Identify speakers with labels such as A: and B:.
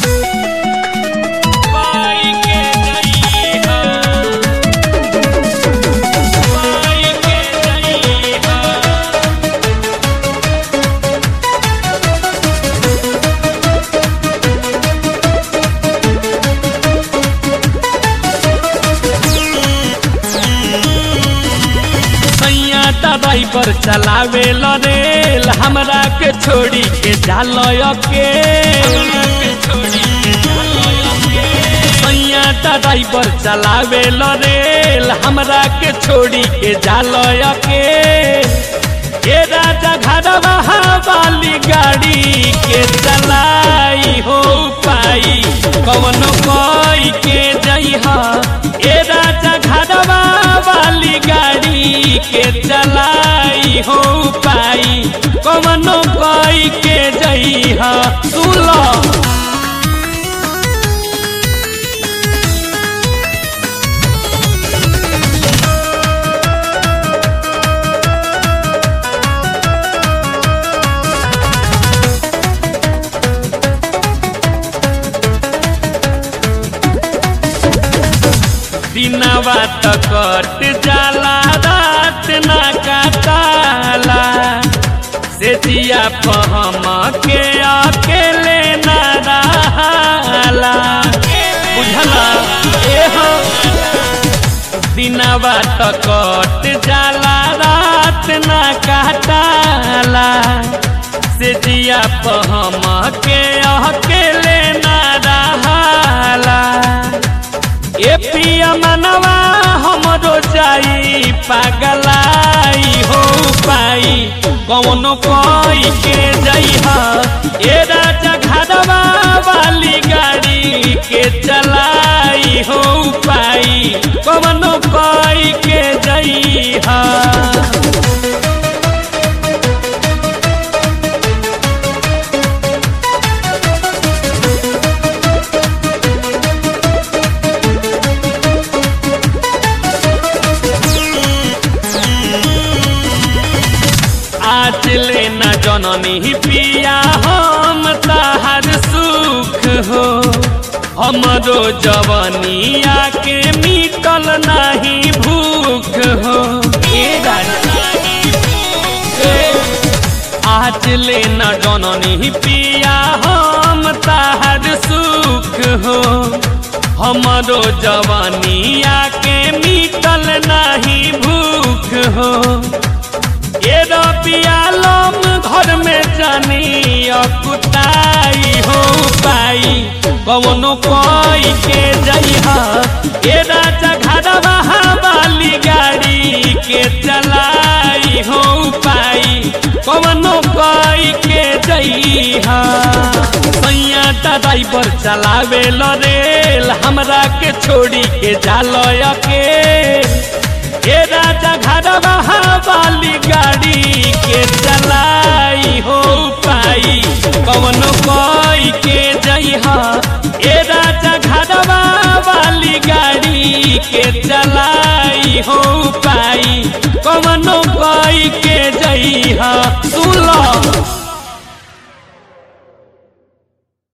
A: पाई के जइहा पाई के जइहा सैया ड्राइवर चलावे रेल हमरा के छोड़ी के जालो के सैया ड्राइवर चलावे रेल हमरा के छोड़ी के जालो के ए राजा घरवा वाली गाड़ी के चलाई हो पाई कवन कोई के जइहा ए राजा घरवा वाली गाड़ी के चलाई हो पाई कवन कोई के जइहा सुलो दिनवा त कट जाला रात ना काटाला से जिया पहम के अकेले ना रहाला बुझला ए हो दिनवा त कट जाला रात ना काटाला से जिया पहम के अकेले ना रहाला ए पिया मनवा हमरो जाई पागलाई हो पाई कौनो कोई के जइहा ए राजा घरवा वाली गाड़ी के चलाई हो पाई कौनो कोई के जइहा आज लेना जननी पिया हम ताहर सुख हो हमरो जवनिया के मिटल नहीं भूख हो ए राजा, ए, आज लेना जननी पिया हम ताहर सुख हो हमरो जवनिया के मिटल नहीं भूख हो ये पियालम घर में जानी अकुताई हो पाई कवनो कोई के जइहा ये राजा घरवा वाली गाड़ी के चलाई हो पाई कवनो कोई के जइहा सैया ड्राइवर चलावे रेल हमरा के छोड़ी के जालो के ए राजा घरवा वाली गाड़ी के चलाई हो पाई कवनो कोई के जइहा